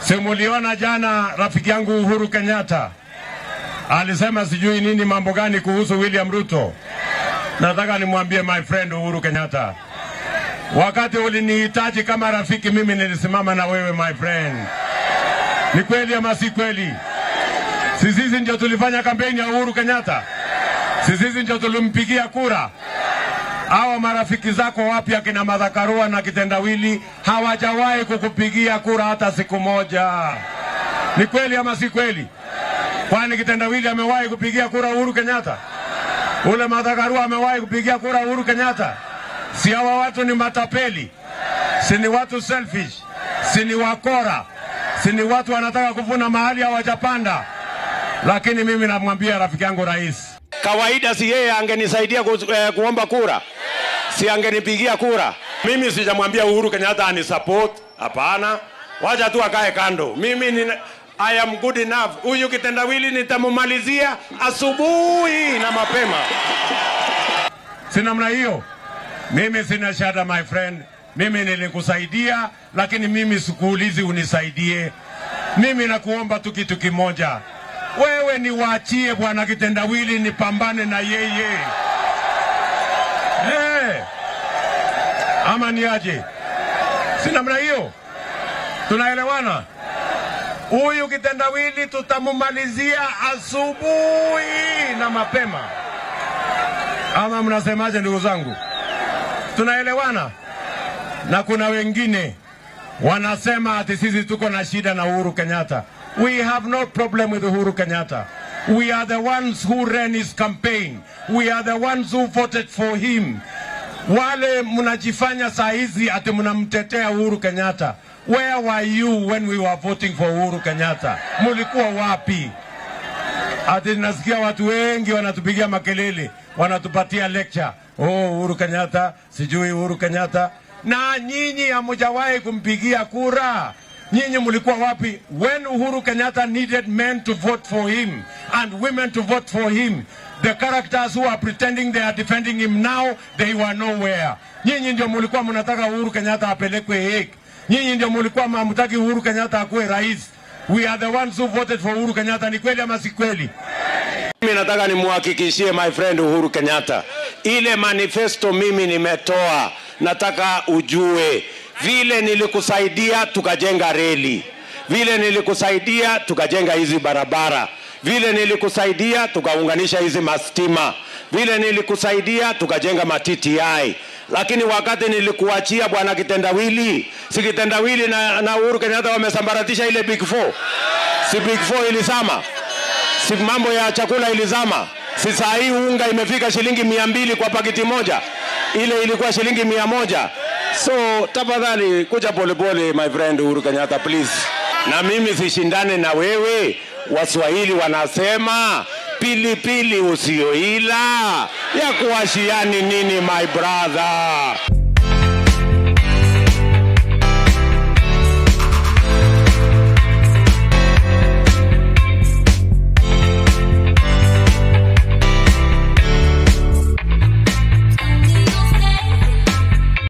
Simuliona jana rafiki yangu Uhuru Kenyatta alisema sijui nini mambo gani kuhusu William Ruto. Nataka nimwambie my friend Uhuru Kenyatta, wakati ulinihitaji kama rafiki, mimi nilisimama na wewe my friend. Ni kweli ama si kweli? Si sisi ndio tulifanya kampeni ya Uhuru Kenyatta? Si sisi ndio tulimpigia kura? Hawa marafiki zako wapya kina Madhakarua na Kitendawili hawajawahi kukupigia kura hata siku moja. Ni kweli ama si kweli? Kwani Kitendawili amewahi kupigia kura Uhuru Kenyatta? Ule Madhakarua amewahi kupigia kura Uhuru Kenyatta? Si hawa watu ni matapeli? Si ni watu selfish? Si ni wakora? Si ni watu wanataka kuvuna mahali hawajapanda? Lakini mimi namwambia rafiki yangu rais, Kawaida si yeye angenisaidia ku, eh, kuomba kura, si angenipigia kura. mimi sijamwambia Uhuru Kenyatta anisupport, hapana. Wacha tu akae kando. Mimi ni I am good enough. Huyu kitendawili nitamumalizia asubuhi na mapema. Si namna hiyo. Mimi sina shada my friend. Mimi nilikusaidia, lakini mimi sikuulizi unisaidie. Mimi nakuomba tu kitu kimoja, wewe niwaachie bwana kitendawili, nipambane na yeye hey. Ama ni aje? Si namna hiyo, tunaelewana? Huyu kitendawili tutamumalizia asubuhi na mapema, ama mnasemaje, ndugu zangu? Tunaelewana? Na kuna wengine wanasema ati sisi tuko na shida na Uhuru Kenyatta. We have no problem with Uhuru Kenyatta. We are the ones who ran his campaign. We are the ones who voted for him. Wale mnajifanya saa hizi ati mnamtetea Uhuru Kenyatta. Where were you when we were voting for Uhuru Kenyatta? Mulikuwa wapi? Ati nasikia watu wengi wanatupigia makelele, wanatupatia lecture. Oh, Uhuru Kenyatta, sijui Uhuru Kenyatta. Na nyinyi hamujawahi kumpigia kura. Nyinyi mlikuwa wapi when Uhuru Kenyatta needed men to vote for him and women to vote for him? The characters who are pretending they are defending him now, they were nowhere. Nyinyi ndio mlikuwa mnataka Uhuru Kenyatta apelekwe Hague. Nyinyi ndio mlikuwa hamtaki Uhuru Kenyatta akuwe rais. We are the ones who voted for Uhuru Kenyatta. Ni kweli ama si kweli? Mimi nataka nimuhakikishie my friend Uhuru Kenyatta, ile manifesto mimi nimetoa, nataka ujue vile nilikusaidia tukajenga reli, vile nilikusaidia tukajenga hizi barabara, vile nilikusaidia tukaunganisha hizi mastima, vile nilikusaidia tukajenga ma-TTI. Lakini wakati nilikuachia bwana Kitendawili, si Kitendawili na, na Uhuru Kenyatta wamesambaratisha ile Big Four, si Big Four ilisama si mambo ya chakula ilizama, si saa hii unga imefika shilingi mia mbili kwa pakiti moja, ile ilikuwa shilingi mia moja. So tafadhali kuja polepole, my friend Uhuru Kenyatta please. Na mimi sishindane na wewe. Waswahili wanasema pilipili usioila ya kuashiani nini, my brother.